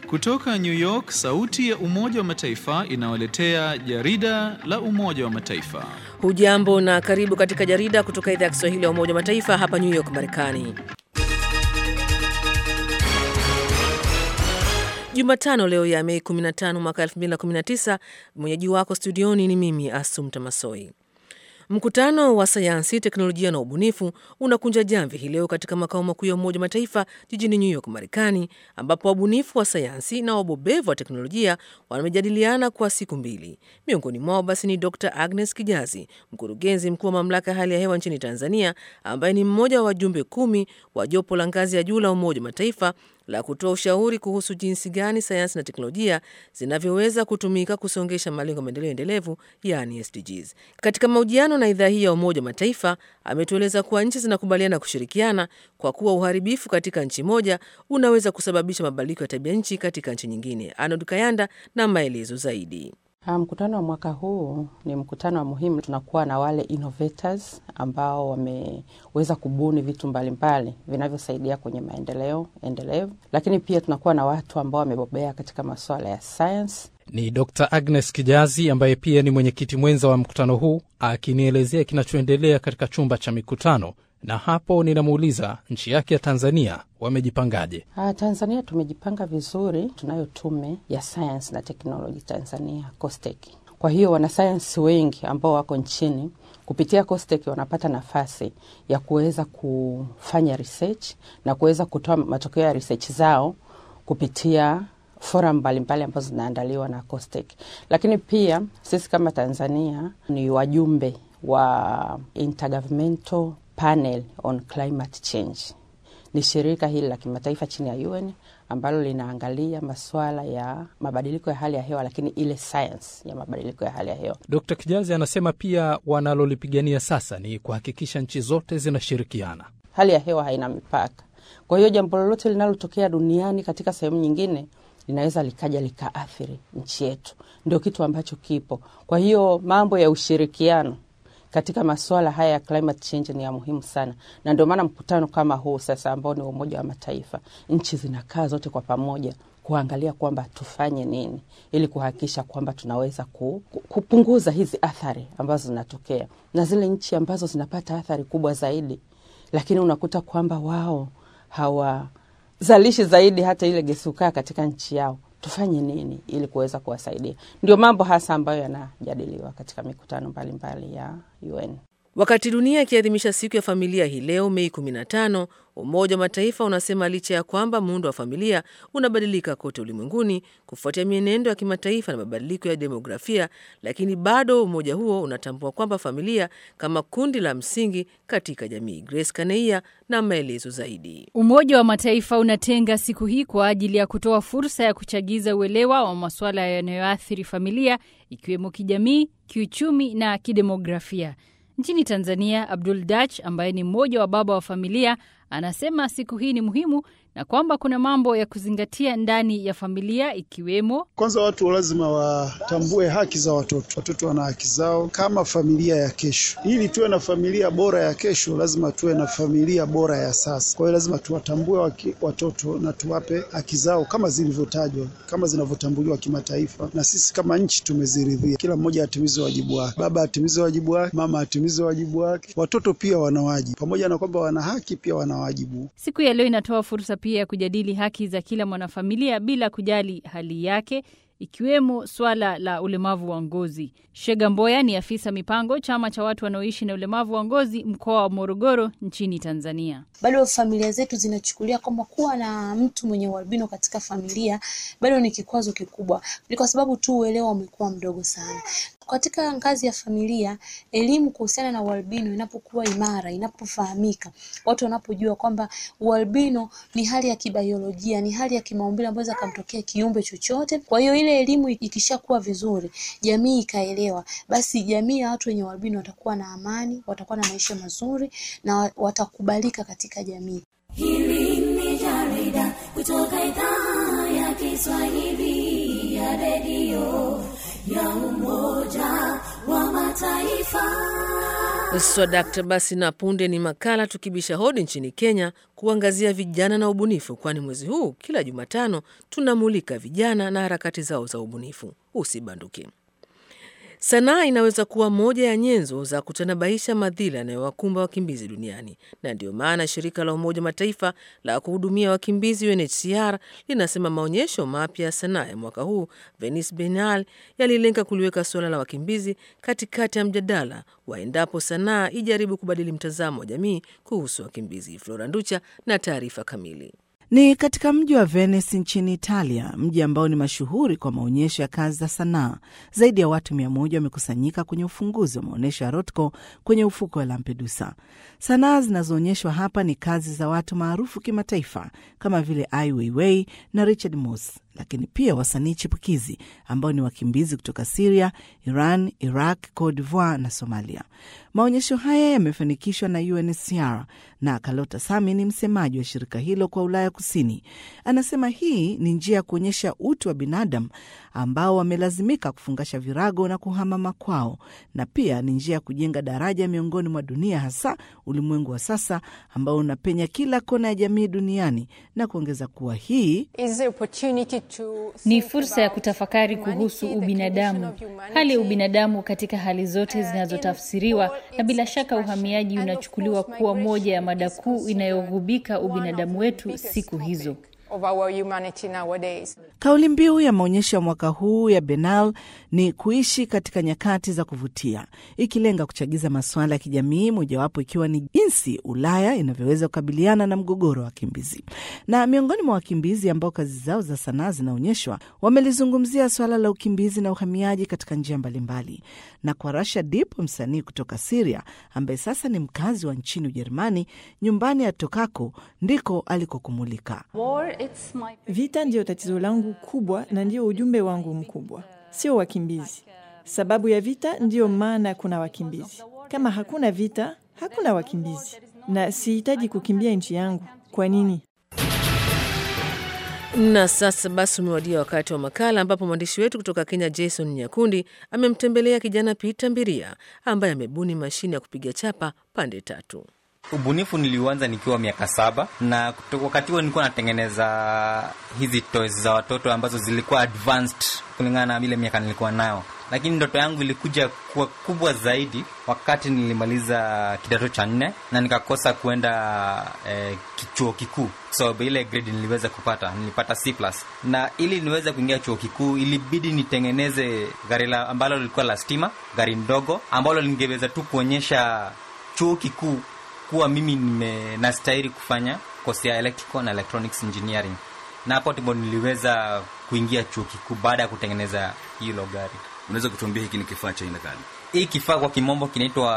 Kutoka New York, sauti ya Umoja wa Mataifa inawaletea jarida la Umoja wa Mataifa. Hujambo na karibu katika jarida kutoka idhaa ya Kiswahili ya Umoja wa Mataifa hapa New York, Marekani. Jumatano leo ya Mei 15 mwaka 2019, mwenyeji wako studioni ni mimi Asumta Masoi. Mkutano wa sayansi, teknolojia na ubunifu unakunja jamvi hii leo katika makao makuu ya Umoja wa Mataifa jijini New York, Marekani, ambapo wabunifu wa sayansi na wabobevu wa teknolojia wamejadiliana kwa siku mbili. Miongoni mwao basi ni Dr Agnes Kijazi, mkurugenzi mkuu wa mamlaka ya hali ya hewa nchini Tanzania, ambaye ni mmoja wa wajumbe kumi wa jopo la ngazi ya juu la Umoja wa Mataifa la kutoa ushauri kuhusu jinsi gani sayansi na teknolojia zinavyoweza kutumika kusongesha malengo ya maendeleo endelevu yaani SDGs. Katika mahojiano na idhaa hii ya Umoja wa Mataifa ametueleza kuwa nchi zinakubaliana kushirikiana kwa kuwa uharibifu katika nchi moja unaweza kusababisha mabadiliko ya tabia nchi katika nchi nyingine. Arnold Kayanda na maelezo zaidi. Mkutano wa mwaka huu ni mkutano wa muhimu. Tunakuwa na wale innovators ambao wameweza kubuni vitu mbalimbali vinavyosaidia kwenye maendeleo endelevu, lakini pia tunakuwa na watu ambao wamebobea katika masuala ya science. Ni Dr Agnes Kijazi ambaye pia ni mwenyekiti mwenza wa mkutano huu akinielezea kinachoendelea katika chumba cha mikutano na hapo ninamuuliza nchi yake ya Tanzania wamejipangaje? Ah, Tanzania tumejipanga vizuri. Tunayo tume ya sayansi na teknoloji Tanzania, COSTECH. Kwa hiyo wanasayansi wengi ambao wako nchini kupitia COSTECH wanapata nafasi ya kuweza kufanya research na kuweza kutoa matokeo ya research zao kupitia forum mbalimbali ambazo zinaandaliwa na COSTECH. Lakini pia sisi kama Tanzania ni wajumbe wa Intergovernmental Panel on Climate Change. Ni shirika hili la kimataifa chini ya UN ambalo linaangalia masuala ya mabadiliko ya hali ya hewa, lakini ile science ya mabadiliko ya hali ya hewa. Dkt Kijazi anasema pia wanalolipigania sasa ni kuhakikisha nchi zote zinashirikiana. Hali ya hewa haina mipaka, kwa hiyo jambo lolote linalotokea duniani katika sehemu nyingine linaweza likaja likaathiri nchi yetu, ndio kitu ambacho kipo. Kwa hiyo mambo ya ushirikiano katika masuala haya ya climate change ni ya muhimu sana, na ndio maana mkutano kama huu sasa ambao ni wa Umoja wa Mataifa, nchi zinakaa zote kwa pamoja kuangalia kwamba tufanye nini ili kuhakikisha kwamba tunaweza ku, ku, kupunguza hizi athari ambazo zinatokea, na zile nchi ambazo zinapata athari kubwa zaidi, lakini unakuta kwamba wao hawazalishi zaidi hata ile gesi ukaa katika nchi yao tufanye nini ili kuweza kuwasaidia? Ndio mambo hasa ambayo yanajadiliwa katika mikutano mbalimbali mbali ya UN. Wakati dunia ikiadhimisha siku ya familia hii leo Mei 15, Umoja wa Mataifa unasema licha ya kwamba muundo wa familia unabadilika kote ulimwenguni kufuatia mienendo ya kimataifa na mabadiliko ya demografia, lakini bado umoja huo unatambua kwamba familia kama kundi la msingi katika jamii. Grace Kaneia na maelezo zaidi. Umoja wa Mataifa unatenga siku hii kwa ajili ya kutoa fursa ya kuchagiza uelewa wa masuala yanayoathiri familia, ikiwemo kijamii, kiuchumi na kidemografia. Nchini Tanzania, Abdul Dach ambaye ni mmoja wa baba wa familia anasema siku hii ni muhimu na kwamba kuna mambo ya kuzingatia ndani ya familia ikiwemo, kwanza, watu lazima watambue haki za watoto. Watoto wana haki zao kama familia ya kesho. Ili tuwe na familia bora ya kesho, lazima tuwe na familia bora ya sasa. Kwa hiyo lazima tuwatambue watoto na tuwape haki zao kama zilivyotajwa, kama zinavyotambuliwa kimataifa, na sisi kama nchi tumeziridhia. Kila mmoja atimize wajibu wake, baba atimize wajibu wake, mama atimize wajibu wake. Watoto pia wana wajibu, pamoja na kwamba wana haki, pia wana wajibu. Siku ya leo inatoa fursa pia ya kujadili haki za kila mwanafamilia bila kujali hali yake ikiwemo swala la ulemavu wa ngozi. Shega Mboya ni afisa mipango chama cha watu wanaoishi na ulemavu wa ngozi mkoa wa Morogoro nchini Tanzania. Bado familia zetu zinachukulia kwamba kuwa na mtu mwenye ualbino katika familia bado ni kikwazo kikubwa, ni kwa sababu tu uelewa umekuwa mdogo sana. Katika ngazi ya familia, elimu kuhusiana na ualbino inapokuwa imara, inapofahamika, watu wanapojua kwamba ualbino ni hali ya kibiolojia, ni hali ya kimaumbile ambayo inaweza kumtokea kiumbe chochote. Kwa hiyo ile elimu ikishakuwa vizuri, jamii ikaelewa, basi jamii ya watu wenye ualbino watakuwa na amani, watakuwa na maisha mazuri na watakubalika katika jamii. Hili ni jarida kutoka idhaa ya Kiswahili ya redio ya Umoja wa Mataifa. Swadakta. Basi na punde ni makala tukibisha hodi nchini Kenya kuangazia vijana na ubunifu, kwani mwezi huu kila Jumatano tunamulika vijana na harakati zao za ubunifu. Usibanduke. Sanaa inaweza kuwa moja ya nyenzo za kutanabaisha madhila yanayowakumba wakimbizi duniani, na ndiyo maana shirika la Umoja Mataifa la kuhudumia wakimbizi UNHCR linasema maonyesho mapya ya sanaa ya mwaka huu Venice Biennale yalilenga kuliweka suala la wakimbizi katikati ya mjadala wa endapo sanaa ijaribu kubadili mtazamo wa jamii kuhusu wakimbizi. Flora Nducha na taarifa kamili. Ni katika mji wa Venice nchini Italia, mji ambao ni mashuhuri kwa maonyesho ya kazi za sanaa. Zaidi ya watu mia moja wamekusanyika kwenye ufunguzi wa maonyesho ya Rothko kwenye ufuko wa Lampedusa. Sanaa zinazoonyeshwa hapa ni kazi za watu maarufu kimataifa kama vile Ai Weiwei na Richard Moss, lakini pia wasanii chipukizi ambao ni wakimbizi kutoka Siria, Iran, Iraq, Cote d'Ivoire na Somalia. Maonyesho haya yamefanikishwa na UNHCR na Kalota Sami ni msemaji wa shirika hilo kwa Ulaya Kusini. Anasema hii ni njia ya kuonyesha utu wa binadamu ambao wamelazimika kufungasha virago na kuhama makwao, na pia ni njia ya kujenga daraja miongoni mwa dunia, hasa ulimwengu wa sasa ambao unapenya kila kona ya jamii duniani, na kuongeza kuwa hii ni fursa ya kutafakari kuhusu ubinadamu, hali ya ubinadamu katika hali zote zinazotafsiriwa, na bila shaka uhamiaji unachukuliwa kuwa moja ya mada kuu inayogubika ubinadamu wetu siku hizo. Kauli mbiu ya maonyesho ya mwaka huu ya Biennale ni kuishi katika nyakati za kuvutia, ikilenga kuchagiza masuala ya kijamii, mojawapo ikiwa ni jinsi Ulaya inavyoweza kukabiliana na mgogoro wa wakimbizi. Na miongoni mwa wakimbizi ambao kazi zao za sanaa zinaonyeshwa wamelizungumzia swala la ukimbizi na uhamiaji katika njia mbalimbali. Na kwa Rasha Dip, msanii kutoka Siria ambaye sasa ni mkazi wa nchini Ujerumani, nyumbani atokako ndiko alikokumulika. Vita ndiyo tatizo langu kubwa na ndiyo ujumbe wangu mkubwa, sio wakimbizi. Sababu ya vita ndiyo maana kuna wakimbizi. Kama hakuna vita, hakuna wakimbizi, na sihitaji kukimbia nchi yangu. Kwa nini? Na sasa basi umewadia wakati wa makala ambapo mwandishi wetu kutoka Kenya Jason Nyakundi amemtembelea kijana Peter Mbiria ambaye amebuni mashine ya kupiga chapa pande tatu. Ubunifu niliuanza nikiwa miaka saba na kutoka wakati huo nilikuwa natengeneza hizi toys za watoto ambazo zilikuwa advanced kulingana na ile miaka nilikuwa nayo, lakini ndoto yangu ilikuja kuwa kubwa zaidi wakati nilimaliza kidato cha nne na nikakosa kuenda eh, chuo kikuu sababu so, ile grade niliweza kupata nilipata C+, na ili niweze kuingia chuo kikuu ilibidi nitengeneze gari ambalo lilikuwa la stima, gari ndogo ambalo lingeweza tu kuonyesha chuo kikuu kuwa mimi nime nastahili kufanya kosi ya electrical na electronics engineering, na hapo ndipo niliweza kuingia chuo kikuu baada ya kutengeneza hilo gari. Unaweza kutuambia hiki ni kifaa cha aina gani? Hii kifaa kwa kimombo kinaitwa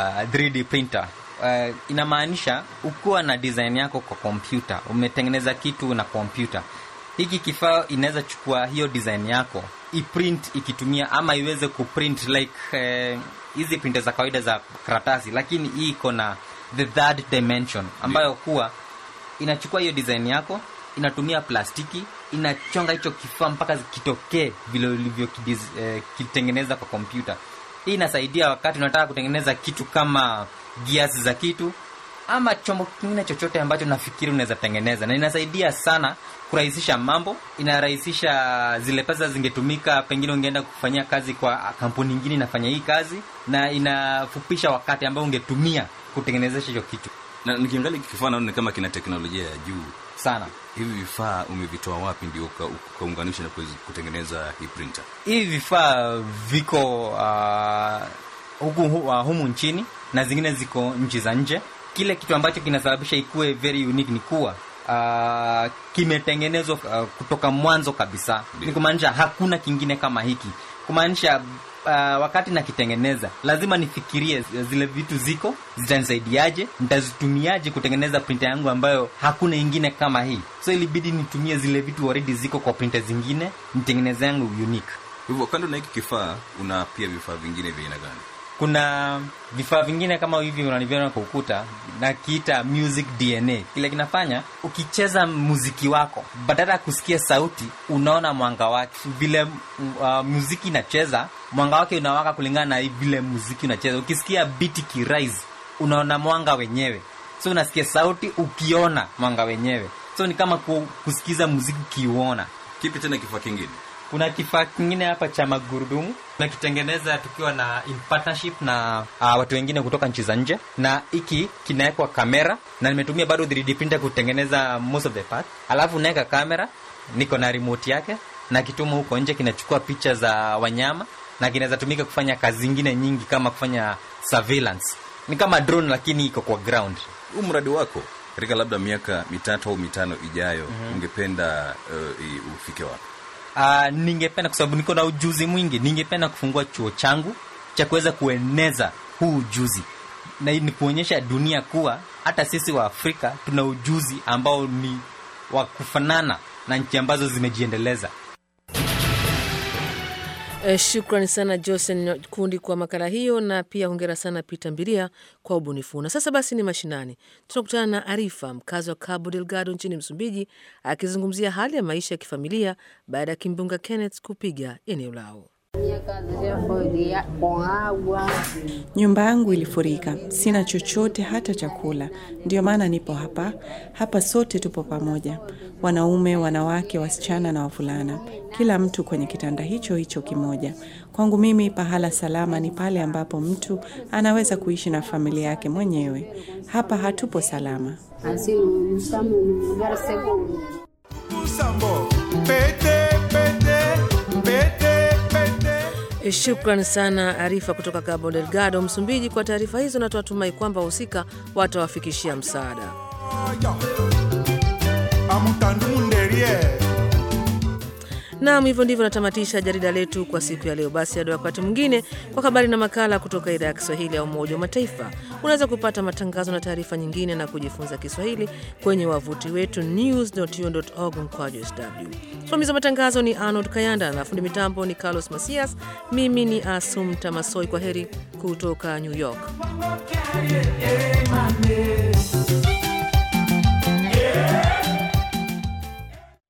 3D printer. Uh, inamaanisha ukiwa na design yako kwa kompyuta, umetengeneza kitu na kompyuta, hiki kifaa inaweza chukua hiyo design yako iprint ikitumia ama iweze kuprint like hizi uh, printer za kawaida za karatasi, lakini hii iko na the third dimension ambayo kuwa inachukua hiyo design yako inatumia plastiki inachonga hicho kifaa mpaka kitokee vile ulivyo kitengeneza eh, kwa kompyuta. Hii inasaidia wakati unataka kutengeneza kitu kama gears za kitu ama chombo kingine chochote ambacho nafikiri unaweza tengeneza, na inasaidia sana kurahisisha mambo. Inarahisisha zile pesa zingetumika, pengine ungeenda kufanyia kazi kwa kampuni nyingine inafanya hii kazi, na inafupisha wakati ambao ungetumia kutengenezesha hicho kitu. Na nikiangalia kifaa naona kama kina teknolojia ya juu sana. Hivi vifaa umevitoa wapi ndio ukaunganisha na kutengeneza hii printer? Hivi vifaa viko uh, huku uh, humu nchini na zingine ziko nchi za nje. Kile kitu ambacho kinasababisha ikuwe very unique ni kuwa uh, kimetengenezwa uh, kutoka mwanzo kabisa. Ni kumaanisha hakuna kingine kama hiki, kumaanisha Uh, wakati nakitengeneza lazima nifikirie zile vitu ziko zitanisaidiaje, nitazitumiaje kutengeneza printer yangu ambayo hakuna ingine kama hii. So ilibidi nitumie zile vitu already ziko kwa printer zingine, nitengeneze yangu unique. Hivyo kando na hiki kifaa, una pia vifaa vingine vya aina gani? kuna vifaa vingine kama hivi unaniviona kwa ukuta nakiita music dna kile kinafanya ukicheza muziki wako badala ya kusikia sauti unaona mwanga wake vile uh, muziki inacheza mwanga wake unawaka kulingana na vile muziki unacheza ukisikia biti kirise unaona mwanga wenyewe so unasikia sauti ukiona mwanga wenyewe so ni kama ku, kusikiza muziki ukiuona kipi tena kifaa kingine kuna kifaa kingine hapa cha magurudumu tunakitengeneza tukiwa na in partnership na uh, watu wengine kutoka nchi za nje na hiki kinawekwa kamera na nimetumia bado 3D printer kutengeneza most of the part alafu unaweka kamera niko na remote yake na kituma huko nje kinachukua picha za wanyama na kinaweza tumika kufanya kazi zingine nyingi kama kufanya surveillance ni kama drone lakini iko kwa ground huu mradi wako katika labda miaka mitatu au mitano ijayo Mhm. ungependa uh, i- ufike wapi Uh, ningependa kwa sababu niko na ujuzi mwingi, ningependa kufungua chuo changu cha kuweza kueneza huu ujuzi na ni kuonyesha dunia kuwa hata sisi wa Afrika tuna ujuzi ambao ni wa kufanana na nchi ambazo zimejiendeleza. Eh, Shukrani sana Josen Kundi kwa makala hiyo, na pia hongera sana Peter Mbiria kwa ubunifu. Na sasa basi ni mashinani, tunakutana na Arifa, mkazi wa Cabo Delgado nchini Msumbiji, akizungumzia hali ya maisha ya kifamilia baada ya kimbunga Kenneth kupiga eneo lao. Nyumba yangu ilifurika, sina chochote hata chakula. Ndio maana nipo hapa. Hapa sote tupo pamoja, wanaume, wanawake, wasichana na wavulana, kila mtu kwenye kitanda hicho hicho kimoja. Kwangu mimi, pahala salama ni pale ambapo mtu anaweza kuishi na familia yake mwenyewe. Hapa hatupo salama. Eh, Shukran sana Arifa kutoka Cabo Delgado, Msumbiji, kwa taarifa hizo, na tunatumai kwamba wahusika watawafikishia msaada. Naam, hivyo ndivyo natamatisha jarida letu kwa siku ya leo. Basi hadi wakati mwingine, kwa habari na makala kutoka idhaa ya Kiswahili ya Umoja wa Mataifa. Unaweza kupata matangazo na taarifa nyingine na kujifunza Kiswahili kwenye wavuti wetu news.un.org mkwaju sw. Msimamizi wa matangazo ni Arnold Kayanda na fundi mitambo ni Carlos Masias. Mimi ni Asum Tamasoi. Kwa heri kutoka New York. Money.